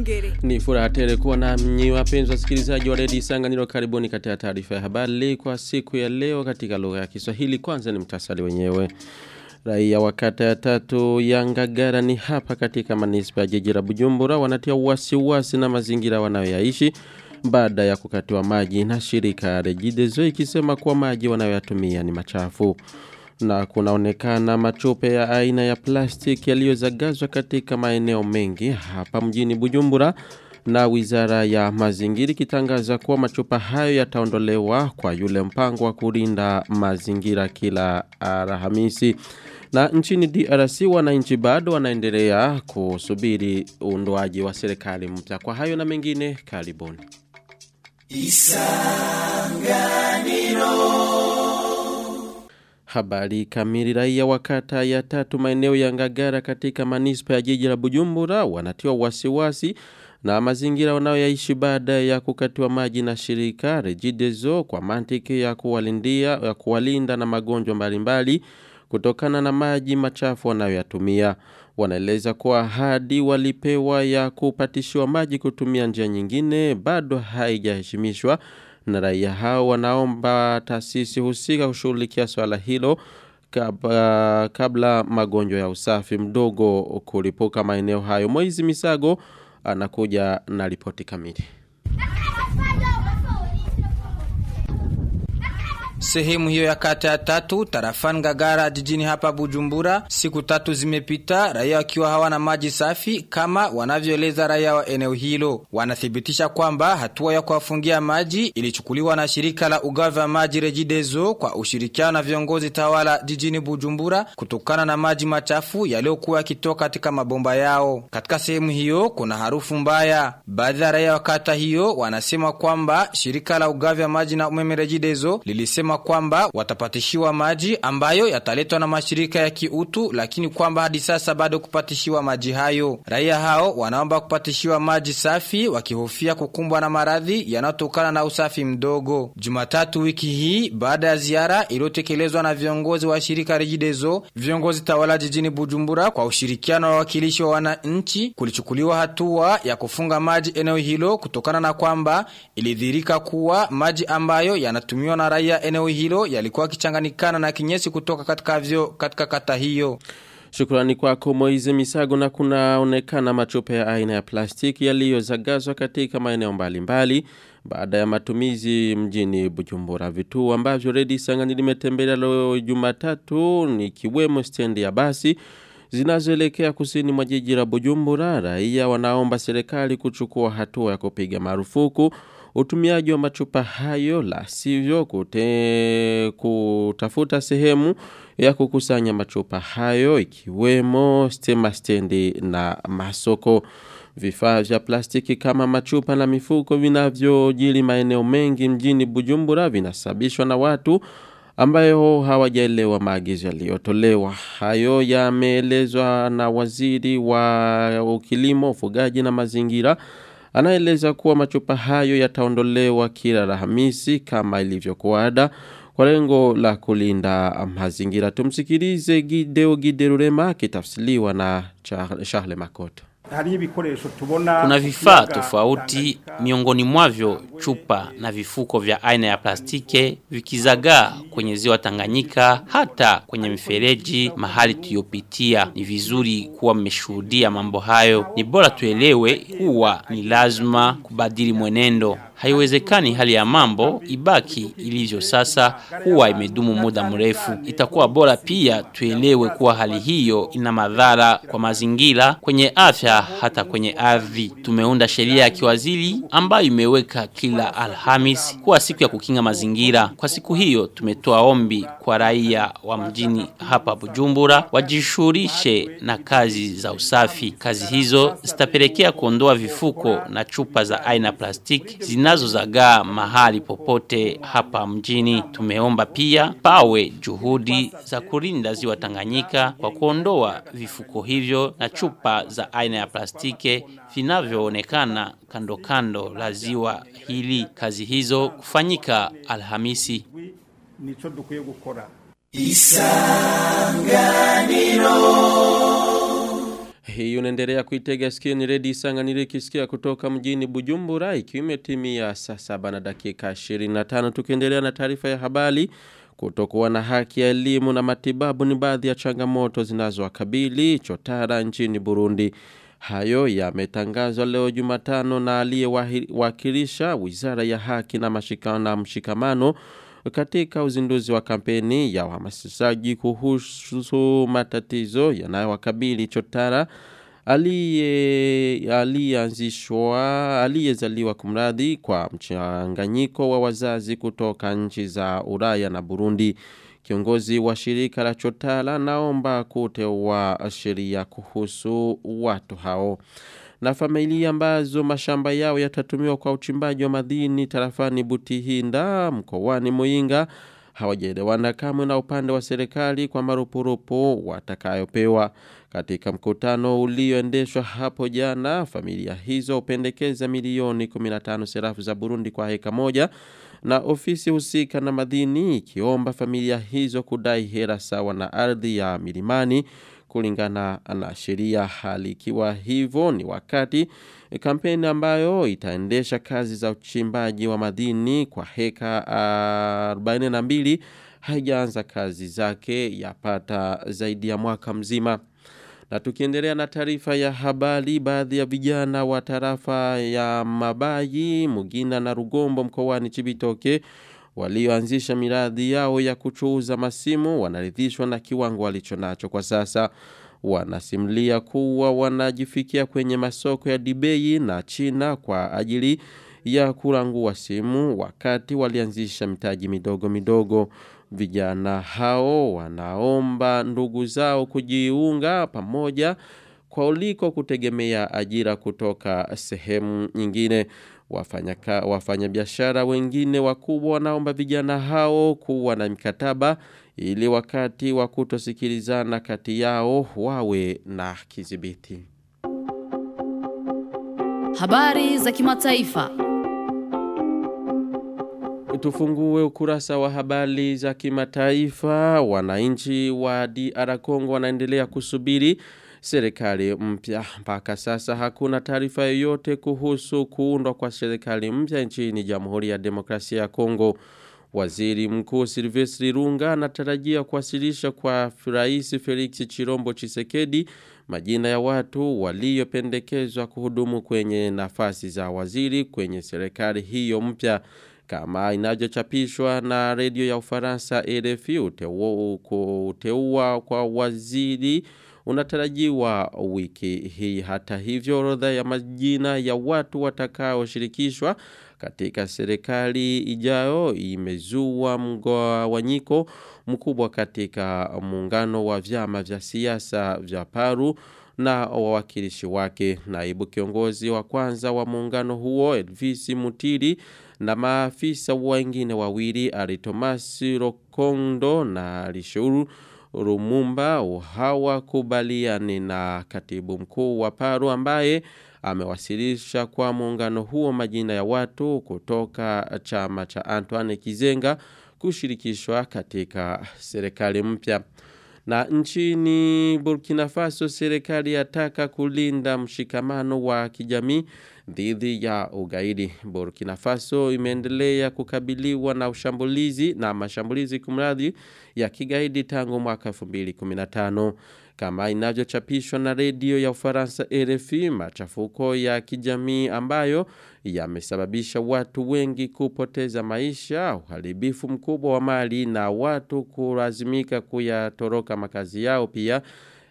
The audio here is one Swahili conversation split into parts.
Niyongere. Ni furaha tele kuwa na mnyi wapenzi wasikilizaji wa redio Isanganiro karibuni katika taarifa ya habari kwa siku ya leo katika lugha ya Kiswahili kwanza ni mtasari wenyewe. Raia wa kata ya tatu ya Ngagara ni hapa katika manispa ya jiji la Bujumbura wanatia wasiwasi na mazingira wanayoyaishi baada ya kukatiwa maji na shirika Regideso ikisema kuwa maji wanayoyatumia ni machafu na kunaonekana machupe ya aina ya plastiki yaliyozagazwa katika maeneo mengi hapa mjini Bujumbura na wizara ya mazingira ikitangaza kuwa machupa hayo yataondolewa kwa yule mpango wa kulinda mazingira kila Alhamisi. Na nchini DRC wananchi bado wanaendelea kusubiri uundwaji wa serikali mpya. Kwa hayo na mengine karibuni. Habari kamili raia wa kata ya tatu maeneo ya Ngagara katika manispa ya jiji la Bujumbura wanatiwa wasiwasi na mazingira wanayoyaishi baada ya kukatiwa maji na shirika Regideso kwa mantiki ya kuwalindia ya kuwalinda na magonjwa mbalimbali kutokana na maji machafu wanayoyatumia. Wanaeleza kuwa hadi walipewa ya kupatishiwa maji kutumia njia nyingine bado haijaheshimishwa na raia hao wanaomba taasisi husika kushughulikia swala hilo kabla, kabla magonjwa ya usafi mdogo kulipuka maeneo hayo. Moizi Misago anakuja na ripoti kamili. Sehemu hiyo ya kata ya tatu tarafani Ngagara jijini hapa Bujumbura, siku tatu zimepita, raia wakiwa hawana maji safi kama wanavyoeleza raia wa eneo hilo. Wanathibitisha kwamba hatua ya kuwafungia maji ilichukuliwa na shirika la ugavi wa maji Regideso kwa ushirikiano na viongozi tawala jijini Bujumbura kutokana na maji machafu yaliyokuwa yakitoka katika mabomba yao. Katika sehemu hiyo kuna harufu mbaya. Baadhi ya raia wa kata hiyo wanasema kwamba shirika la ugavi wa maji na umeme Regideso lilisema kwamba watapatishiwa maji ambayo yataletwa na mashirika ya kiutu, lakini kwamba hadi sasa bado kupatishiwa maji hayo. Raia hao wanaomba kupatishiwa maji safi, wakihofia kukumbwa na maradhi yanayotokana na usafi mdogo. Jumatatu wiki hii, baada ya ziara iliyotekelezwa na viongozi wa shirika Regideso, viongozi tawala jijini Bujumbura kwa ushirikiano wa wawakilishi wa wananchi, kulichukuliwa hatua ya kufunga maji eneo hilo kutokana na kwamba ilidhirika kuwa maji ambayo yanatumiwa na raia eneo hilo yalikuwa kichanganikana na kinyesi kutoka katika vyo katika kata hiyo. Shukrani kwako Moize Misago na kunaonekana machupa ya aina ya plastiki yaliyozagazwa katika maeneo mbalimbali baada ya matumizi mjini Bujumbura. Vituo ambavyo Redi Sangani limetembelea leo Jumatatu ni kiwemo stendi ya basi zinazoelekea kusini mwa jiji la Bujumbura. Raia wanaomba serikali kuchukua hatua ya kupiga marufuku utumiaji wa machupa hayo la sivyo kute, kutafuta sehemu ya kukusanya machupa hayo ikiwemo stema stendi na masoko vifaa vya plastiki kama machupa na mifuko vinavyojili maeneo mengi mjini Bujumbura vinasababishwa na watu ambayo hawajaelewa maagizo yaliyotolewa. Hayo yameelezwa na waziri wa kilimo, ufugaji na mazingira anaeleza kuwa machupa hayo yataondolewa kila Alhamisi kama ilivyokuwa ada kwa lengo la kulinda mazingira. Tumsikilize Gideo Giderurema akitafsiriwa na Charles Makoto. Kuna vifaa tofauti miongoni mwavyo chupa na vifuko vya aina ya plastiki vikizagaa kwenye ziwa Tanganyika hata kwenye mifereji mahali tuyopitia. Ni vizuri kuwa mmeshuhudia mambo hayo. Ni bora tuelewe kuwa ni lazima kubadili mwenendo. Haiwezekani hali ya mambo ibaki ilivyo sasa kuwa imedumu muda mrefu. Itakuwa bora pia tuelewe kuwa hali hiyo ina madhara kwa mazingira, kwenye afya hata kwenye ardhi. Tumeunda sheria ya kiwaziri ambayo imeweka kila Alhamis kuwa siku ya kukinga mazingira. Kwa siku hiyo tumetoa ombi kwa raia wa mjini hapa Bujumbura wajishughulishe na kazi za usafi. Kazi hizo zitapelekea kuondoa vifuko na chupa za aina plastiki zinazozagaa mahali popote hapa mjini. Tumeomba pia pawe juhudi za kulinda ziwa Tanganyika kwa kuondoa vifuko hivyo na chupa za aina ya plastiki vinavyoonekana kando kando la ziwa hili. Kazi hizo kufanyika Alhamisi. nico dukwiye gukora Hii unaendelea kuitega sikio ni redio Isanganiro ikisikia kutoka mjini Bujumbura ikiwa imetimia saa saba na dakika 25 tukiendelea na taarifa ya habari kutokuwa na haki ya elimu na matibabu ni baadhi ya changamoto zinazowakabili chotara nchini Burundi. Hayo yametangazwa leo Jumatano na aliyewakilisha Wizara ya Haki na mashikana na mshikamano katika uzinduzi wa kampeni ya uhamasishaji kuhusu matatizo yanayowakabili chotara aliye aliyeanzishwa aliyezaliwa kumradhi kwa mchanganyiko wa wazazi kutoka nchi za Ulaya na Burundi kiongozi wa shirika la Chotala naomba kuteua sheria kuhusu watu hao na familia ambazo mashamba yao yatatumiwa kwa uchimbaji wa madini tarafani Butihinda mkoani Muinga hawajaelewana kamwe na upande wa serikali kwa marupurupu watakayopewa katika mkutano ulioendeshwa hapo jana familia hizo upendekeza milioni 15 serafu za Burundi kwa heka moja na ofisi husika na madini ikiomba familia hizo kudai hera sawa na ardhi ya milimani kulingana na sheria hali ikiwa hivyo ni wakati kampeni ambayo itaendesha kazi za uchimbaji wa madini kwa heka 42 haijaanza kazi zake yapata zaidi ya mwaka mzima na tukiendelea na taarifa ya habari baadhi ya vijana wa tarafa ya Mabayi, Mugina na Rugombo mkoani Chibitoke walioanzisha miradi yao ya kuchuuza masimu wanaridhishwa na kiwango walichonacho kwa sasa. Wanasimulia kuwa wanajifikia kwenye masoko ya Dibei na China kwa ajili ya kurangua simu wakati walianzisha mitaji midogo midogo. Vijana hao wanaomba ndugu zao kujiunga pamoja kwa uliko kutegemea ajira kutoka sehemu nyingine. Wafanya, wafanya biashara wengine wakubwa wanaomba vijana hao kuwa na mikataba ili wakati wa kutosikilizana kati yao wawe na kizibiti. Habari za kimataifa. Tufungue ukurasa wa habari za kimataifa. Wananchi wa DR Congo wanaendelea kusubiri serikali mpya. Mpaka sasa hakuna taarifa yoyote kuhusu kuundwa kwa serikali mpya nchini Jamhuri ya Demokrasia ya Kongo. Waziri Mkuu Silvestri Runga anatarajia kuwasilisha kwa Rais Felix Chirombo Chisekedi majina ya watu waliopendekezwa kuhudumu kwenye nafasi za waziri kwenye serikali hiyo mpya kama inavyochapishwa na redio ya Ufaransa RFI kuteua kwa waziri unatarajiwa wiki hii hata hivyo orodha ya majina ya watu watakaoshirikishwa katika serikali ijayo imezua mgawanyiko mkubwa katika muungano wa vyama vya siasa vya Paru na wawakilishi wake naibu kiongozi wa kwanza wa muungano huo Elvis Mutiri na maafisa wengine wawili Aritomasi Rokondo na Lishuru Rumumba hawakubaliani na katibu mkuu wa Paru ambaye amewasilisha kwa muungano huo majina ya watu kutoka chama cha Antoine Kizenga kushirikishwa katika serikali mpya. Na nchini Burkina Faso serikali yataka kulinda mshikamano wa kijamii dhidi ya ugaidi. Burkina Faso imeendelea kukabiliwa na ushambulizi na mashambulizi kumradhi ya kigaidi tangu mwaka 2015 kama inavyochapishwa na redio ya Ufaransa RFI machafuko ya kijamii ambayo yamesababisha watu wengi kupoteza maisha uharibifu mkubwa wa mali na watu kulazimika kuyatoroka makazi yao pia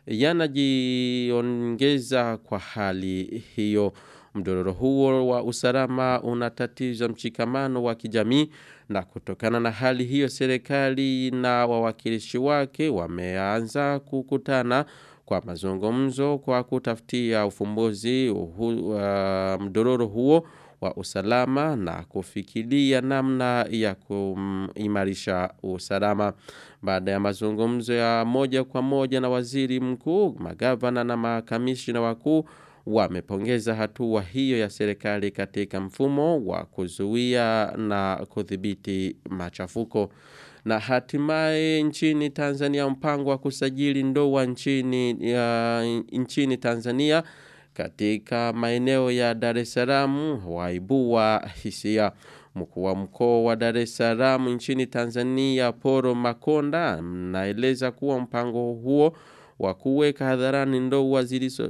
yanajiongeza kwa hali hiyo Mdororo huo wa usalama unatatiza mshikamano wa kijamii na kutokana na hali hiyo serikali na wawakilishi wake wameanza kukutana kwa mazungumzo kwa kutafutia ufumbuzi uhu, uh, mdororo huo wa usalama na kufikiria namna ya kuimarisha usalama. Baada ya mazungumzo ya moja kwa moja na waziri mkuu, magavana na makamishina wakuu wamepongeza hatua hiyo ya serikali katika mfumo wa kuzuia na kudhibiti machafuko. Na hatimaye nchini Tanzania mpango wa kusajili ndoa nchini, ya, nchini Tanzania katika maeneo ya Dar es Salaam waibua hisia. Mkuu wa mkoa wa Dar es Salaam nchini Tanzania Poro Makonda naeleza kuwa mpango huo wa kuweka hadharani ndoa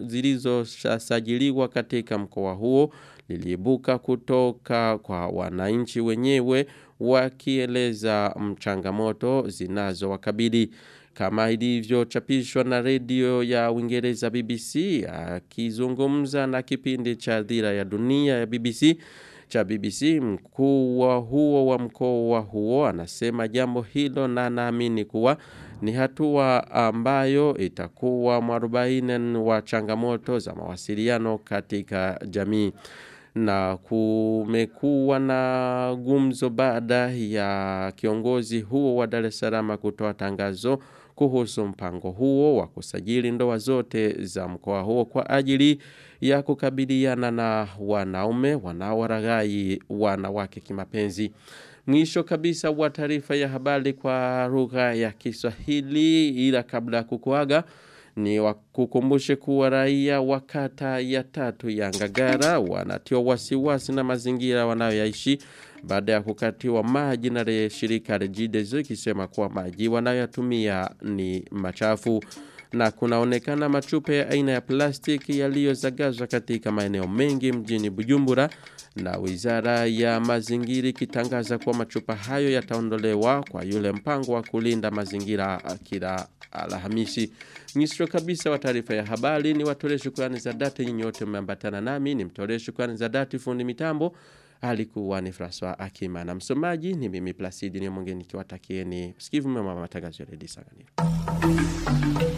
zilizosajiliwa katika mkoa huo liliibuka kutoka kwa wananchi wenyewe wakieleza mchangamoto zinazowakabili kama ilivyochapishwa na redio ya Uingereza BBC akizungumza na kipindi cha dhira ya dunia ya BBC cha BBC mkuu wa huo wa mkoa huo anasema jambo hilo na naamini kuwa ni hatua ambayo itakuwa mwarobaini wa changamoto za mawasiliano katika jamii na kumekuwa na gumzo baada ya kiongozi huo wa Dar es Salaam kutoa tangazo kuhusu mpango huo wa kusajili ndoa zote za mkoa huo kwa ajili ya kukabiliana na wanaume wanaowaragai wanawake kimapenzi. Mwisho kabisa wa taarifa ya habari kwa lugha ya Kiswahili ila kabla ya kukuaga ni wakukumbushe kuwa raia wa kata ya tatu ya Ngagara wanatiwa wasiwasi na mazingira wanayoyaishi baada ya kukatiwa maji na shirika Regideso ikisema kuwa maji wanayotumia ni machafu na kunaonekana machupa ya aina ya plastiki yaliyozagazwa katika maeneo mengi mjini Bujumbura na wizara ya mazingira ikitangaza kuwa machupa hayo yataondolewa kwa yule mpango wa kulinda mazingira kila Alhamisi. Mwisho kabisa wa taarifa ya habari ni watolee shukrani za dhati nyinyi wote mmeambatana nami ni mtolee shukrani za dhati fundi mitambo alikuwa ni François Akima na msomaji ni mimi Placidi ni mwingine nikiwatakieni sikivu mema matangazo ya Radio Sanganiro.